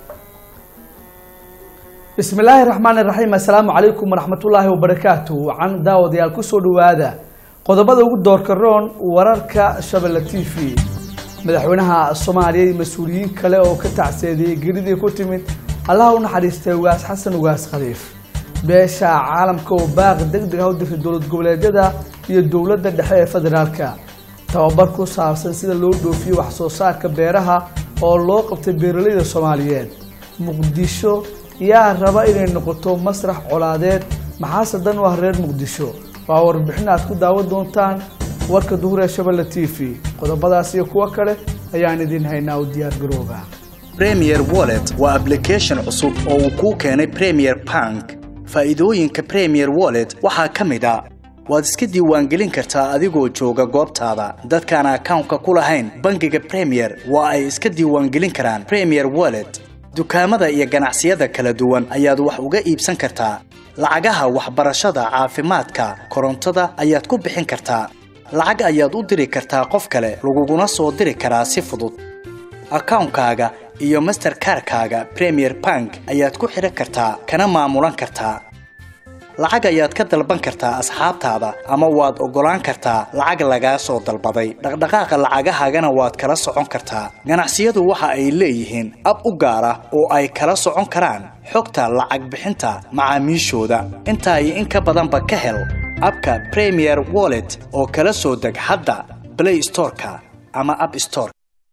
bismi illaahi raxmaan iraxiim assalaamu calaykum waraxmatullaahi wabarakaatu wacan daawadayaal kusoo dhowaada qodobada ugu doorka roon wararka shabelle t v madaxweynaha soomaaliya iyo mas-uuliyiin kale oo ka tacseediyey geridii ku timid allaha u naxariistay ugaas xasan ugaas khaliif beesha caalamka oo baaqi deg deg ah u dirtay dowlad goboleedyada iyo dowladda dhexe ee federaalka tababar ku saabsan sida loo dhoofiyo wax soo saarka beeraha oo loo qabtay beeralayda soomaaliyeed muqdisho yaa raba inay noqoto masrax colaadeed maxaase dan u ah reer muqdisho waa warbixin aad ku daawan doontaan warka duhur ee shabelle t v qodobadaas iyo kuwo kale ayaan idin haynaa u diyaar garooba premier wallet waa application cusub oo uu kuu keenay premier bank faa'iidooyinka premier wallet waxaa ka mid a waad iska diiwaangelin kartaa adigoo jooga goobtaada dadkaan akawnka ku lahayn bangiga premier waa ay iska diiwaangelin karaan premier wallet dukaamada iyo ganacsiyada kala duwan ayaad wax uga iibsan kartaa lacagaha waxbarashada caafimaadka korontada ayaad ku bixin kartaa lacag ayaad u diri kartaa qof kale laguguna soo diri karaa si fudud akawnkaaga iyo masterkarkaaga premier bank ayaad ku xidhan kartaa kana maamulan kartaa lacag ayaad ka dalban kartaa asxaabtaada ama waad oggolaan kartaa lacag lagaa soo dalbaday dhaqdhaqaaqa lacagahaagana waad kala socon kartaa ganacsiyadu waxa ay leeyihiin ab u gaar ah oo ay kala socon karaan xogta lacag bixinta macaamiishooda intaa iyo in ka badanba ka hel abka premier wallet oo kala soo deg hadda blay storeka ama ab store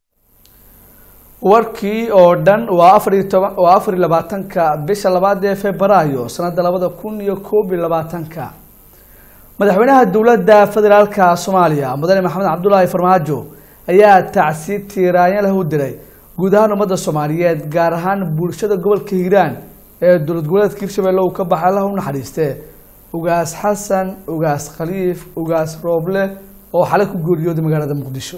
warkii oo dhan waa afariyo toban waa afar iyo labaatanka bisha labaad ee februaayo sanadda labada kun iyo koob iyo labaatanka madaxweynaha dowladda federaalka soomaaliya mudane maxamed cabdulaahi farmaajo ayaa tacsi tiiraanya leh u diray guud ahaan ummadda soomaaliyeed gaar ahaan bulshada gobolka hiiraan ee dowlad goboleedka hirshabelle uu ka baxay allah u naxariistee ugaas xasan ugaas khaliif ugaas rooble oo xalay ku geeriyooday magaalada muqdisho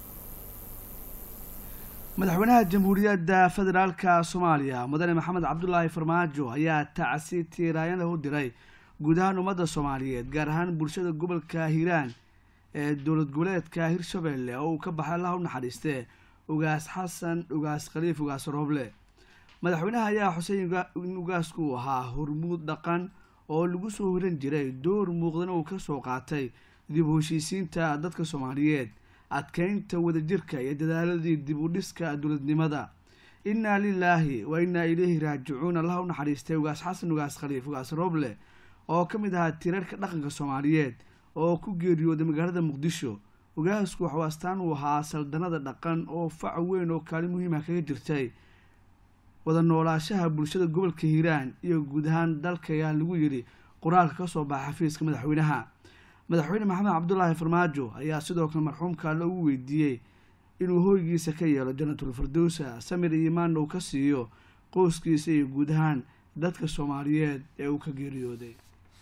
madaxweynaha jamhuuriyadda federaalka soomaaliya mudane maxamed cabdulaahi farmaajo ayaa tacsi tiiraanyada u diray guud ahaan ummadda soomaaliyeed gaar ahaan bulshada gobolka hiiraan ee dowlad goboleedka hirshabelle oo uu ka baxay allah u naxariistee ugaas xasan ugaas khaliif ugaas rooble madaxweynaha ayaa xusay in ugaasku uu ahaa hormuud dhaqan oo lagu soo hiran jiray door muuqdana uu kasoo qaatay dib u heshiisiinta dadka soomaaliyeed adkeynta wadajirka iyo dadaaladii dib u dhiska dowladnimada innaa lilaahi wa innaa ilayhi raajicuun allah u naxariistay ugaas xasan ugaas khaliif ugaas rooble oo ka mid ahaa tirarka dhaqanka soomaaliyeed oo ku geeriyooday magaalada muqdisho ugaasku waxuu astaan uu ahaa saldanada dhaqan oo fac weyn oo kaalin muhiima kaga jirtay wada noolaashaha bulshada gobolka hiiraan iyo guud ahaan dalka ayaa lagu yidhi qoraalka kasoo baxa xafiiska madaxweynaha madaxweyne maxamed cabdulaahi farmaajo ayaa sidoo kale marxuumka alle ugu weydiiyey inuu hoygiisa ka yeelo janatul firdowsa samir iyo imaan uu ka siiyo qoyskiisa iyo guud ahaan dadka soomaaliyeed ee uu ka geeriyooday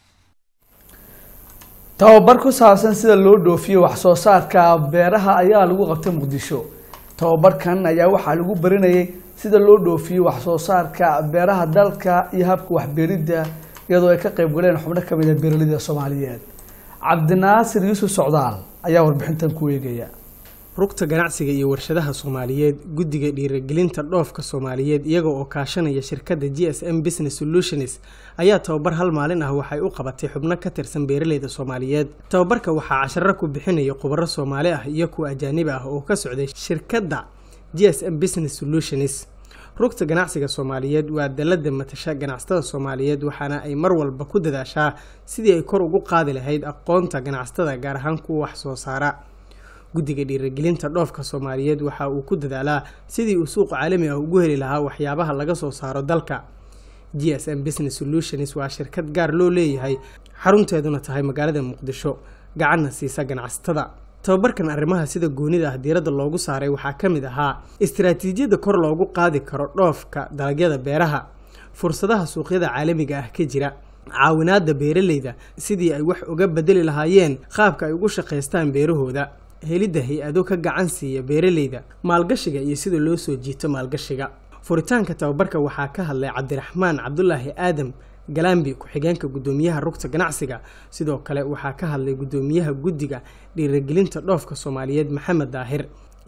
tababar ku saabsan sida loo dhoofiyo wax soo saarka beeraha ayaa lagu qabtay muqdisho tababarkan ayaa waxaa lagu barinayay sida loo dhoofiyo wax soo saarka beeraha dalka iyo habka waxbeeridda iyadoo ay ka qayb galeen xubno kamid a beeraleyda soomaaliyeed cabdinaasir yuusuf socdaal ayaa warbixintan ku eegaya rugta ganacsiga iyo warshadaha soomaaliyeed guddiga dhiirigelinta dhoofka soomaaliyeed iyaga oo kaashanaya shirkadda g s m business solutions ayaa tababar hal maalin ah waxay u qabatay xubno ka tirsan beeraleyda soomaaliyeed tababarka waxaa casharo ku bixinaya khubaro soomaali ah iyo kuwa ajaanibi ah oo ka socday shirkadda g s m business solutions rugta ganacsiga soomaaliyeed waa dalada matasha ganacsatada soomaaliyeed waxaana ay mar walba ku dadaashaa sidii ay kor ugu qaadi lahayd aqoonta ganacsatada gaar ahaan kuwa wax soo saara guddiga dhiirigelinta dhoofka soomaaliyeed waxa uu ku dadaalaa sidii uu suuq caalami ah ugu heli lahaa waxyaabaha laga soo saaro dalka g s m business solutions waa shirkad gaar loo leeyahay xarunteeduna tahay magaalada muqdisho gacanna siisa ganacsatada tababarkan arrimaha sida goonida ah diiradda loogu saaray waxaa ka mid ahaa istaraatiijiyadda kor loogu qaadi karo dhoofka dalagyada beeraha fursadaha suuqyada caalamiga ah ka jira caawinaadda beeraleyda sidii ay wax uga bedeli lahaayeen qaabka ay ugu shaqaystaan beerahooda helidda hay-ado ka gacan siiya beeraleyda maalgashiga iyo sida loo soo jiito maalgashiga furitaanka tababarka waxaa ka hadlay cabdiraxmaan cabdulaahi aadam galambi ku-xigeenka guddoomiyaha rugta ganacsiga sidoo kale waxaa ka hadlay guddoomiyaha guddiga dhiirigelinta dhoofka soomaaliyeed maxamed daahir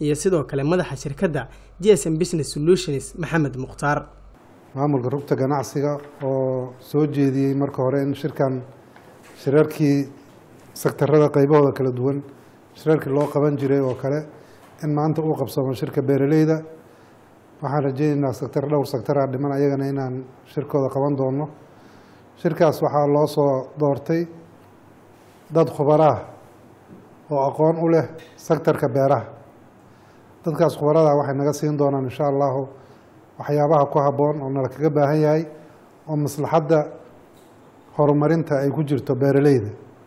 iyo sidoo kale madaxa shirkadda g s m business solutions maxamed mukhtaar maamulka rugta ganacsiga oo soo jeediyey marka hore in shirkan shirarkii sektarada qaybahooda kala duwan shirarkii loo qaban jiray oo kale in maanta uu qabsamo shirka beeraleyda waxaan rajeyneynaa sektar dhowr sektaraa dhiman ayagana inaan shirkooda qaban doono shirkaas waxaa loo soo doortay dad khubaraah oo aqoon u leh sektarka beeraha dadkaas khubarada waxay naga siin doonaan insha allahu waxyaabaha ku habboon oo nala kaga baahan yahay oo maslaxadda horumarinta ay ku jirto beeraleyda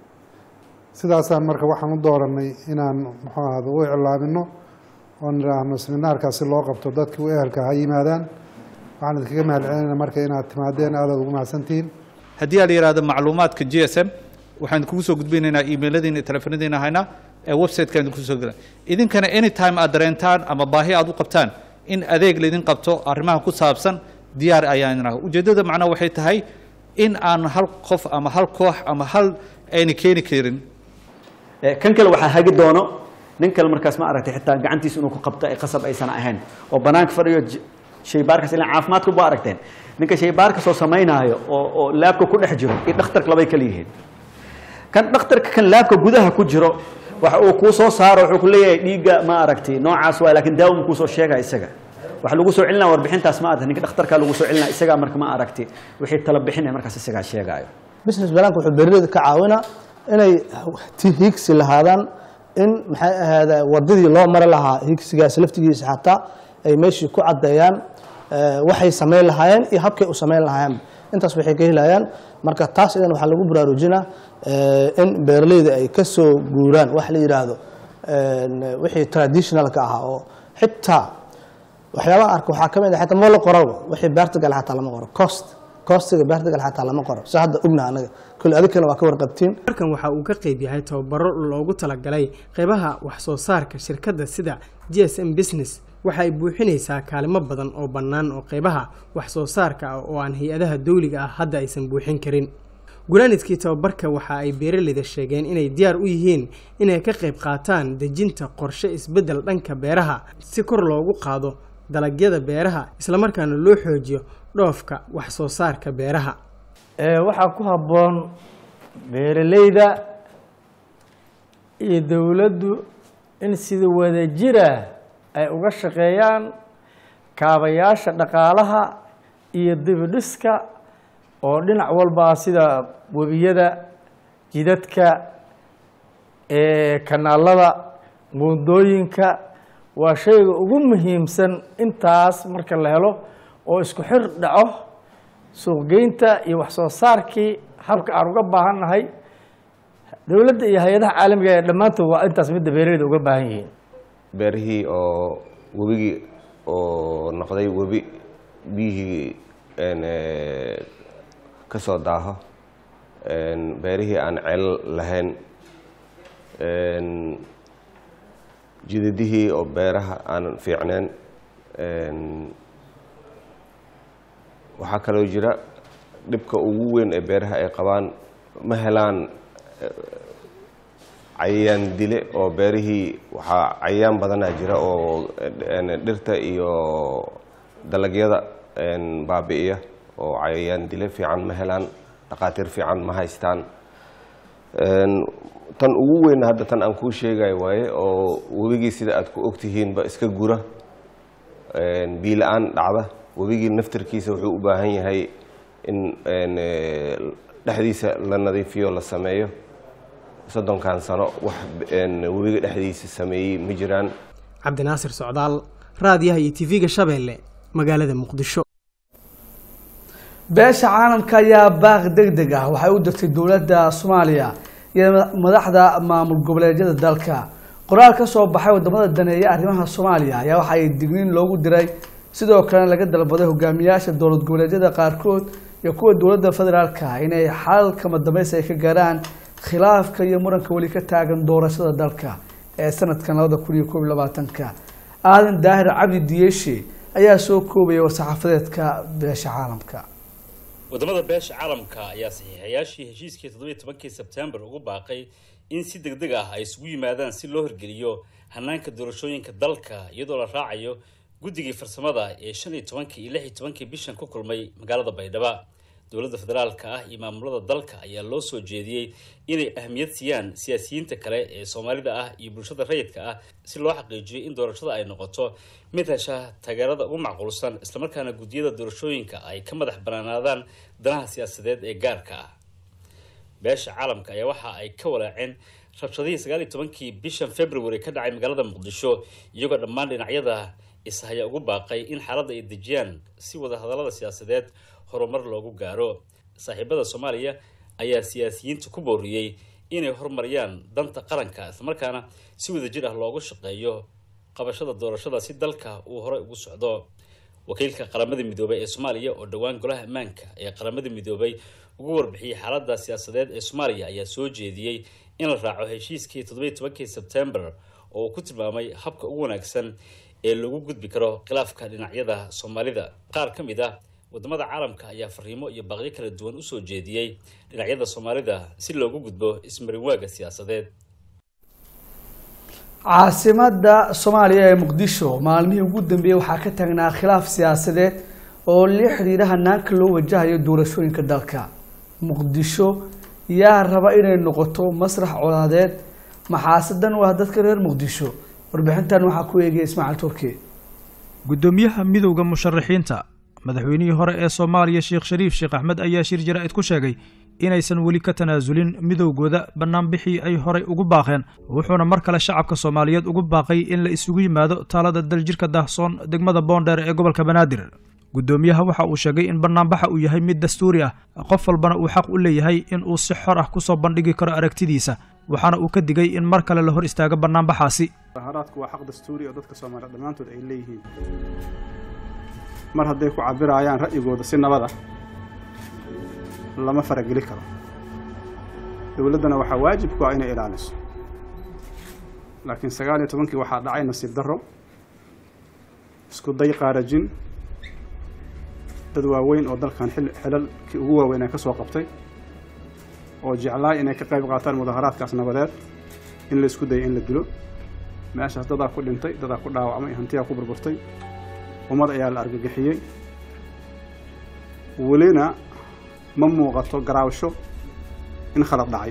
sidaasaan marka waxaan u dooranay inaan muxuu ahada u iclaamino oo nidhaahno seminaarkaas si loo qabto dadkii u ehelka ha yimaadaan waxaan idinkaga mahad celinayna marka inaad timaadeen aadaad ugu mahadsantihiin haddii aa la yihahdo macluumaadka g s m waxaan kugu soo gudbinaynaa emailadiina telefonadiina haynaa ee website-ka idinku soo gela idinkana anytime aad dareentaan ama baahi aad u qabtaan in adeeg laydin qabto arrimaha ku saabsan diyaar ayaan idin ahay ujeeddada macnaha waxay tahay in aan hal qof ama hal koox ama hal ayna keeni karin kan kale waxaa hagi doono nin kale markaas ma aragtay xitaa gacantiisa inuu ku qabto ay qasab aysan ahayn oo banaanka fadhiyo shaybaarkaas ilaa caafimaadku ba aragteen ninka shaybaarka soo samaynaayo oo oo laabka ku dhex jiro iyo dhakhtarka labay kala yihiin kan dhakhtarka kan laabka gudaha ku jiro waxa uu kuu soo saaro wuxuu ku leeyahay dhiigga ma aragtay noocaas waay laakiin daawo makuu soo sheegaya isaga waxa lagu soo celinaya warbixintaas ma aragtay ninka dhakhtarka lagu soo celinaya isagaa marka ma aragtay wixii tala bixinaya markaas isagaa sheegaayo business balaanka wuxuu beeraleyda ka caawinaa inay higsi lahaadaan in maxay ahaada wadadii loo mari lahaa higsigaas laftigiisa xataa ay meeshii ku caddeeyaan waxay samayn lahaayeen iyo habkay u samayn lahaayeen intaas waxay ka helayaan marka taas idan waxaa lagu baraarujinaa in beeraleyda ay ka soo guuraan wax la yidhaahdo wixii traditionalka ahaa oo xitaa waxyaabaha arka waxaa ka mid ah xitaa ma la qoraba wixii beerta gale xataa lama qoro cost costiga beerta gale xataa lama qoro si hadda ogna anaga kule adinkana waa ka warqabtiin markan waxa uu ka qayb yahay tababaro loogu talagalay qeybaha wax soo saarka shirkadda sida g s m business waxa ay buuxinaysaa kaalimo badan oo bannaan oo qeybaha wax soo saarka ah oo aan hay-adaha dawliga ah hadda aysan buuxin karin gulaanidkii tababarka waxa ay beeraleyda sheegeen inay diyaar u yihiin inay ka qayb qaataan dejinta qorshe isbeddel dhanka beeraha si kor loogu qaado dalagyada beeraha islamarkaana loo xoojiyo dhoofka wax soo saarka beeraha waxaa ku habboon beeraleyda iyo dowladdu in sida wadajira ay uga shaqeeyaan kaabayaasha dhaqaalaha iyo dibidhiska oo dhinac walbaa sida webiyada jidadka kanaalada buundooyinka waa shayga ugu muhiimsan intaas marka la helo oo isku xir dhaco suuqgeynta iyo wax soo saarkii habka aan uga baahan nahay dowladda iyo hay-adaha caalamiga ee dhammaantood waa intaas midda beeraleyda uga baahan yihiin beerihii oo webigii oo noqday webi biyihii ka soo daaho beerihii aan ceel lahayn jidadihii oo beeraha aanan fiicneen waxaa kaloo jira dhibka ugu weyn ee beeraha ay qabaan ma helaan cayayaan dile oo beerihii waxaa cayayaan badanaa jira oo dhirta iyo dalagyada baabi'iya oo cayayaan dile fiican ma helaan dhaqaatiir fiican ma haystaan tan ugu weyn hadda tan aan kuu sheegayo waaye oo webigii sida aad ku ogtihiinba iska gura biila-aan dhacda webigii naftarkiisa wuxuu u baahan yahay in dhexdiisa la nadiifiyo la sameeyo soddonkan sano wax webiga dhexdiisa sameeyey ma jiraan cabdinaasir socdaal raadiyaha iyo tv-ga shabeelle magaalada muqdisho beesha caalamka ayaa baaq deg deg ah waxay u dirtay dowladda soomaaliya iyo madaxda maamul goboleedyada dalka qoraal ka soo baxay wadamada daneeya arrimaha soomaaliya ayaa waxa ay digniin loogu diray sidoo kalena laga dalbaday hogaamiyaasha dowlad goboleedyada qaarkood iyo kuwa dowladda federaalka inay xal kama dambaysi ay ka gaaraan khilaafka iyo muranka weli ka taagan doorashada dalka ee sanadkan labada kun iyo koob iyo labaatanka aadan daahir cabdi diyeeshe ayaa soo koobaya war-saxaafadeedka beesha caalamka wadamada beesha caalamka ayaa saxiixayaashii heshiiskii toddobiiy tobankii sebtembar ugu baaqay in si deg deg ah ay isugu yimaadaan si loo hirgeliyo hanaanka doorashooyinka dalka iyadoo la raacayo guddigii farsamada ee shan iyo tobankii iyo lix iyo tobankii bishan ku kulmay magaalada baydhabo dowladda federaalka ah iyo maamulada dalka ayaa loo soo jeediyey inay ahmiyad siiyaan siyaasiyiinta kale ee soomaalida ah iyo bulshada rayidka ah si loo xaqiijiyo in doorashada ay noqoto mid hesha taageerada ugu macquulsan islamarkaana guddiyada doorashooyinka ay ka madax banaanaadaan danaha siyaasadeed ee gaarka ah beesha caalamka ayaa waxa ay ka walaaceen rabshadihii sagaal iyo tobankii bishan february ka dhacay magaalada muqdisho iyagoo dhammaan dhinacyada ishaya ugu baaqay in xaaladda ay dejiyaan si wada hadallada siyaasadeed horumar loogu gaaro saaxiibada soomaaliya ayaa siyaasiyiinta ku booriyey inay horumariyaan danta qaranka islamarkaana si wadajir ah loogu shaqeeyo qabashada doorashada si dalka uu horey ugu socdo wakiilka qaramada midoobay ee soomaaliya oo dhowaan golaha ammaanka ee qaramada midoobay ugu warbixiyey xaaladda siyaasadeed ee soomaaliya ayaa soo jeediyey in la raaco heshiiskii toddobiyi tobankii sebtembar oo uu ku tilmaamay habka ugu wanaagsan ee lagu gudbi karo khilaafka dhinacyada soomaalida qaar ka mid ah wadamada caalamka ayaa fariimo iyo baaqyo kala duwan usoo jeediyey dhinacyada soomaalida si loogu gudbo ismarinwaaga siyaasadeed caasimada soomaaliya ee muqdisho maalmihii ugu dambeeyey waxaa ka taagnaa khilaaf siyaasadeed oo la xidhiidha hanaanka loo wajahayo doorashooyinka dalka muqdisho yaa raba inay noqoto masrax colaadeed maxaasadan waa dadka reer muqdisho warbixintan waxaa ku eegaya ismaaciil turki gudoomiyaha midowda musharaxiinta madaxweynihii hore ee soomaaliya sheekh shariif sheekh axmed ayaa shir jaraa'id ku sheegay inaysan weli ka tanaasulin midowgooda bannaanbixii ay horay ugu baaqeen wuxuuna mar kale shacabka soomaaliyeed ugu baaqay in la isugu yimaado taalada daljirka daahsoon degmada boondheer ee gobolka banaadir gudoomiyaha waxa uu sheegay in bannaanbaxa uu yahay mid dastuuri ah qof walbana uu xaq u leeyahay in uu si xor ah kusoo bandhigi karo aragtidiisa waxaana uu ka digay in mar kale la hor istaago bannaanbaxaasi mudaharaadku waa xaq dastuuri oo dadka soomaaliya dhammaantood ay leeyihiin mar hadday ku cabirayaan ra'yigooda si nabad ah lama farageli karo dowladdana waxaa waajib ku ah inay ilaaliso laakiin sagaal iyo tobankii waxaa dhacay nasiib darro isku day qaarajin dad waaweyn oo dalkan xil xilalkii ugu waaweynaa ka soo qabtay oo jeclaay inay ka qayb qaataan mudaharaadkaas nabadeed in la isku dayay in la dilo meeshaas dadaa ku dhintay dadaa ku dhaawacmay hantiyaa ku burburtay ummad ayaa la argagixiyey welina ma muuqato garaawsho in khalad dhacay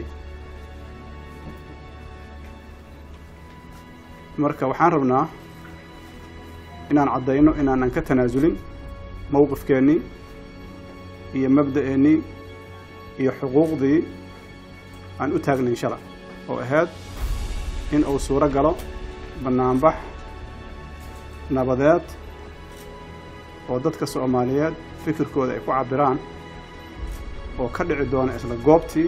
marka waxaan rabnaa inaan caddayno inaanan ka tanaasulin mowqifkeennii iyo mabda'eennii iyo xuquuqdii aan u taagnay shala oo ahayd in uu suuro galo bannaanbax nabadeed oo dadka soomaaliyeed fikirkooda ay ku cabiraan oo ka dhici doona isla goobtii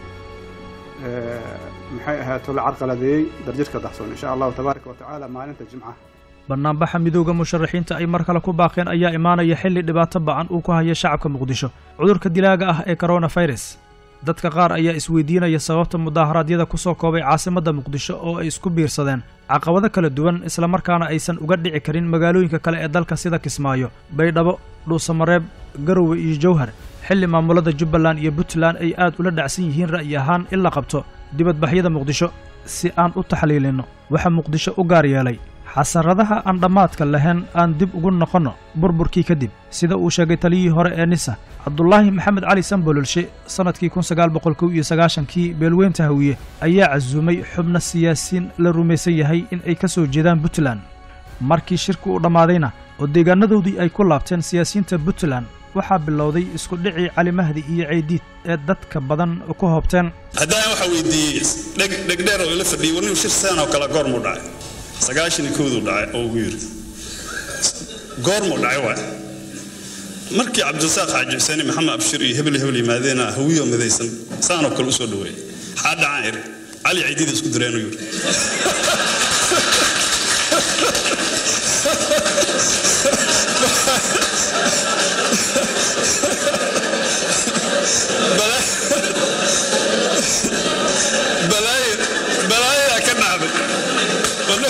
maxay ahaato la carqaladeeyey darjirka dahsoon insha allahu tabaaraka wa tacaala maalinta jimcaha bannaanbaxa midowda musharaxiinta ay mar kale ku baaqeen ayaa imaanaya xilli dhibaato ba'an uu ku haya shacabka muqdisho cudurka dilaaga ah ee koronafirus dadka qaar ayaa isweydiinaya sababta mudaaharaadyada ku soo koobay caasimadda muqdisho oo ay isku biirsadeen caqabado kala duwan islamarkaana aysan uga dhici karin magaalooyinka kale ee dalka sida kismaayo baydhabo dhuusamareeb garowe iyo jowhar xilli maamulada jubbaland iyo puntland ay aad ula dhacsan yihiin ra'yi ahaan in la qabto dibadbaxyada muqdisho si aan u taxliilinno waxa muqdisho u gaar yeelay xasaradaha aan dhammaadka lahayn aan dib ugu noqonno burburkii kadib sida uu sheegay taliyihii hore ee nisa cabdulaahi maxamed cali sambololshe sannadkii kun sagaal boqol kow iyo sagaashankii beelweynta hawiye ayaa casuumay xubno siyaasiyiin la rumaysan yahay in ay ka soo jeedaan puntland markii shirku u dhammaadayna oo deegaanadoodii ay ku laabteen siyaasiyiinta puntland waxaa bilowday isku dhicii cali mahdi iyo ceydiid ee dadka badan ku hoobteen haddana waxaa weydiiyey dhegdheer oo ila fadhiyey warniu shir saan oo kale goormuu dhacay sagaashan iyo kowduu dhacay oo ugu yiri goormuu dhacay waay markii cabdirasaaq xaaji xuseeni maxamed abshir iyo hebel hebel yimaadeena hawiyo midaysan saanoo kale usoo dhaweeyey xaa dhacaan iri cali ceydiida isku direenuu yiri balaayadaa ka dhacday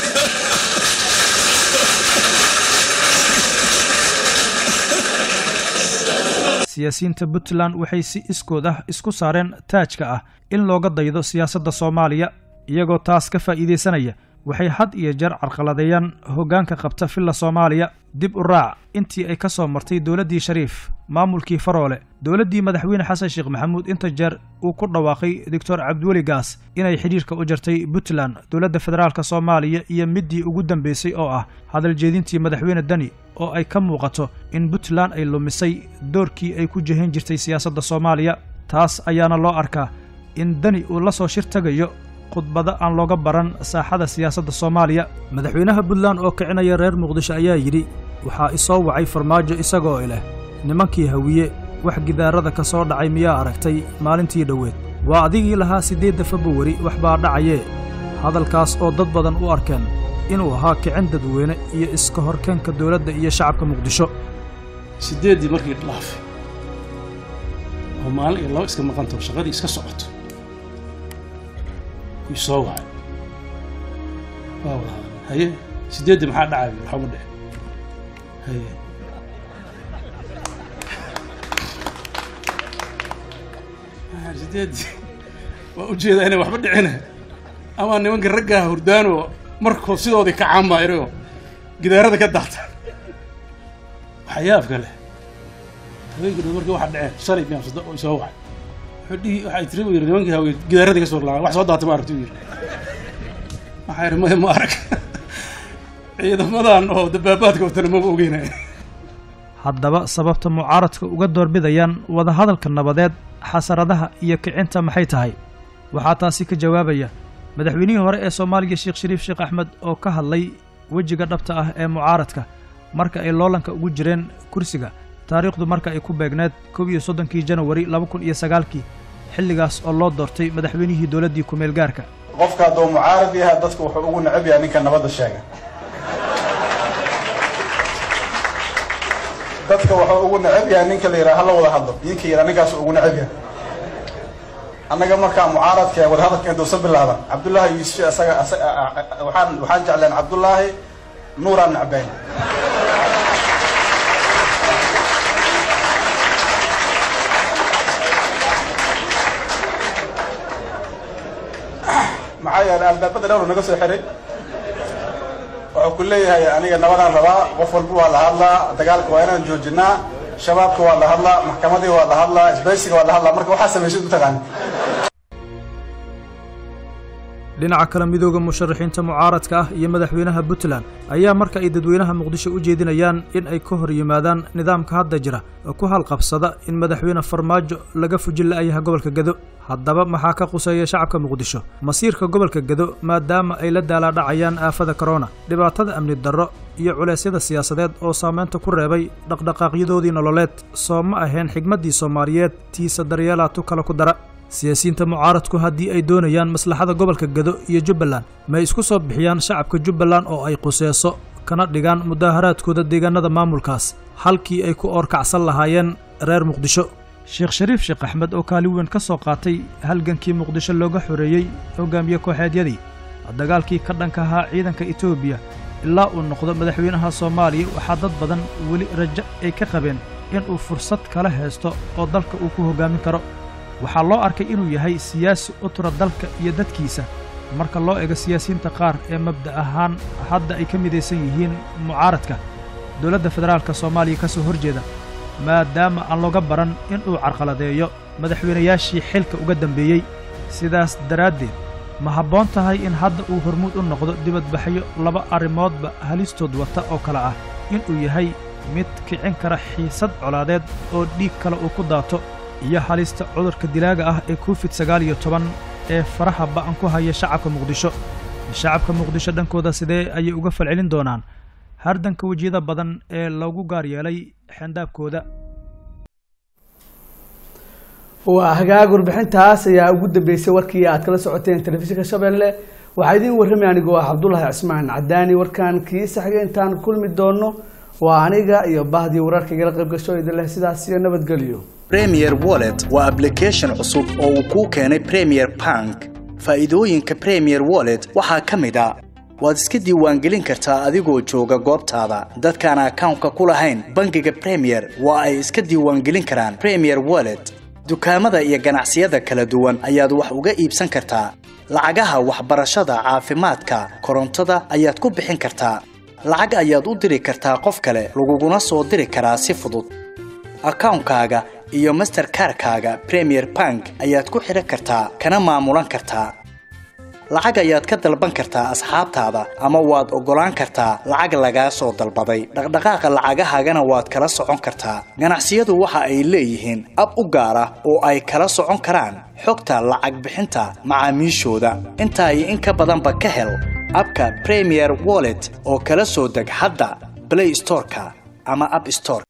siyaasiyiinta puntland waxay si iskood ah isku saareen taajka ah in looga daydo siyaasadda soomaaliya iyagoo taas ka faa'iidaysanaya waxay had iyo jeer carqaladeeyaan hoggaanka qabta villa soomaaliya dib u raac intii ay ka soo martay dowladdii shariif maamulkii faroole dowladdii madaxweyne xasan sheekh maxamuud inta jeer uu ku dhawaaqay doctor cabdiweli gaas inay xidhiirka u jartay puntland dowladda federaalk soomaaliya iyo middii ugu dambaysay oo ah hadal jeedintii madaxweyne deni oo ay ka muuqato in puntland ay lumisay doorkii ay ku jehin jirtay siyaasadda soomaaliya taas ayaana loo arkaa in deni uu la soo shir tagayo khudbado aan looga baran saaxada siyaasadda soomaaliya madaxweynaha puntland oo kicinaya reer muqdisho ayaa yidhi waxaa isoo wacay farmaajo isagoo ileh nimankii hawiye wax gidaarada ka soo dhacay miyaa aragtay maalintii dhoweed waa adigii lahaa siddeedda februwari wax baa dhacayee hadalkaas oo dad badan u arkeen inuu ahaa kicin dadweyne iyo iska horkeenka dowladda iyo shacabka muqdisho siddeeddii markii dhaafay oo maalin iyo laba iska maqanto shaqadii iska socoto wuu soo wacay waa wada haye siddeeddii maxaa dhacay waxba dhici haye sideedii waa ujeedaa inay waxba dhicina ama nimanka raggaa hurdaanoo markoo sidoodii ka caanbaayro gidaarada ka daata waxyaabka leh haweenkii dhow markii waxa dhaceen shalay miyaamsada oo soo wacay wuxuu dhihi waxay tiri u yidhi nimankii haween gidaaradii ka soo laabay wax soo daatay ma aragti u yidhi waxaa yidhi maya ma arag ciidamadan oo dabaabaadka watana maba ogeynaya haddaba sababta mucaaradka uga doorbidayaan wadahadalka nabadeed xasaradaha iyo kicinta maxay tahay waxaa taasi ka jawaabaya madaxweynihii hore ee soomaaliya sheekh shariif sheekh axmed oo ka hadlay wejiga dhabta ah ee mucaaradka marka ay loolanka ugu jireen kursiga taariikhdu marka ay ku beegneed kow iyo soddonkii janawari laba kun iyo sagaalkii xilligaas oo loo doortay madaxweynihii dowladdii ku-meel gaarka qofka hadduu mucaarad yahay dadku wuxuu ugu necab yahay ninka nabadda sheega dadka wuxuu ugu necab yahay ninka la yidhaha hala wada hadlo ninka yidhaha ninkaas ugu necab yahay annaga markaa mucaaradka ee wadahadalka intuusan bilaaban cabdullaahi yuusuf asaga waxaan waxaan jecleen cabdullaahi nuuraan necbayn maxaa yeelay albaabada dhowr naga soo xiray wuxuu ku leeyahay aniga nabadaan rabaa qof walba waa la hadlaa dagaalka waa inaan joojinaa shabaabka waa la hadlaa maxkamadii waa la hadlaa isbaysiga waa la hadlaa marka waxaa samaysid mataqaani dhinaca kale midooda musharaxiinta mucaaradka ah iyo madaxweynaha puntland ayaa marka ay dadweynaha muqdisho u jeedinayaan in ay ka hor yimaadaan nidaamka hadda jira oo ku halqabsada in madaxweyne farmaajo laga fujin la'yaha gobolka gedo haddaba maxaa ka quseeya shacabka muqdisho masiirka gobolka gedo maadaama ay la daalaadhacayaan aafada korona dhibaatada amni darro iyo culeysyada siyaasadeed oo saamaynta ku reebay dhaqdhaqaaqyadoodii nololeed soo ma ahayn xigmaddii soomaaliyeed tiisa daryeelaatu kale ku dara siyaasiyiinta mucaaradku haddii ay doonayaan maslaxada gobolka gedo iyo jubbaland may isku soo bixiyaan shacabka jubbaland oo ay quseeso kana dhigaan mudaaharaadkooda deegaanada maamulkaas halkii ay ku oorkacsan lahaayeen reer muqdisho sheekh shariif sheekh axmed oo kaalin weyn ka soo qaatay halgankii muqdisho looga xoreeyey hogaamiye kooxeedyadii dagaalkii ka dhanka ahaa ciidanka etoobiya ilaa uu noqdo madaxweynaha soomaaliya waxaa dad badan weli rajo ay ka qabeen inuu fursad kala haysto oo dalka uu ku hoggaamin karo waxaa loo arkay inuu yahay siyaasi u tura dalka iyo dadkiisa marka loo ego siyaasiyiinta qaar ee mabda' ahaan hadda ay ka midaysan yihiin mucaaradka dowladda federaalka soomaaliya ka soo horjeeda maadaama aan looga baran inuu carqaladeeyo madaxweynayaashii xilka uga dambeeyey sidaas daraaddeed ma habboon tahay in hadda uu hormuud u noqdo dibadbaxyo laba arrimoodba halistood wata oo kale ah inuu yahay mid kicin kara xiisad colaadeed oo dhiig kale uu ku daato iyo halista cudurka dilaaga ah ee covid sagaal iyo toban ee faraha ba'an ku haya shacabka muqdisho shacabka muqdisho dhankooda sidee ayay uga falcelin doonaan hardanka wejiyada badan ee loogu gaar yeelay xendaabkooda waa hagaag warbixintaas ayaa ugu dambeysay warkii aad kala socoteen telefishinka shabeelle waxaa idiin warramay anigoo ah cabdulahi cismaan cadaani warkaan kiisa xigay intaan kulmi doono waa aniga iyo bahdii wararka igala qayb gasho idin leh sidaas iyo nabadgelyo premier wallet waa application cusub oo uu kuu keenay premier bank faa'iidooyinka premier wallet waxaa ka mid a waad iska diiwaangelin kartaa adigoo jooga goobtaada dadkaan akawnka ku lahayn bangiga premier waa ay iska diiwaangelin karaan premier wallet dukaamada iyo ganacsiyada kala duwan ayaad wax uga iibsan kartaa lacagaha waxbarashada caafimaadka korontada ayaad ku bixin kartaa lacag ayaad u diri kartaa qof kale laguguna soo diri karaa si fudud akawnkaaga iyo masterkarkaaga premier bank ayaad ku xidhan kartaa kana maamulan kartaa lacag ayaad ka dalban kartaa asxaabtaada ama waad oggolaan kartaa lacag lagaa soo dalbaday dhaqdhaqaaqa lacagahaagana waad kala socon kartaa ganacsiyadu waxa ay leeyihiin ab u gaar ah oo ay kala socon karaan xogta lacag bixinta macaamiishooda intaa iyo in ka badanba ka hel abka premier wallet oo kala soo deg hadda play storeka ama app store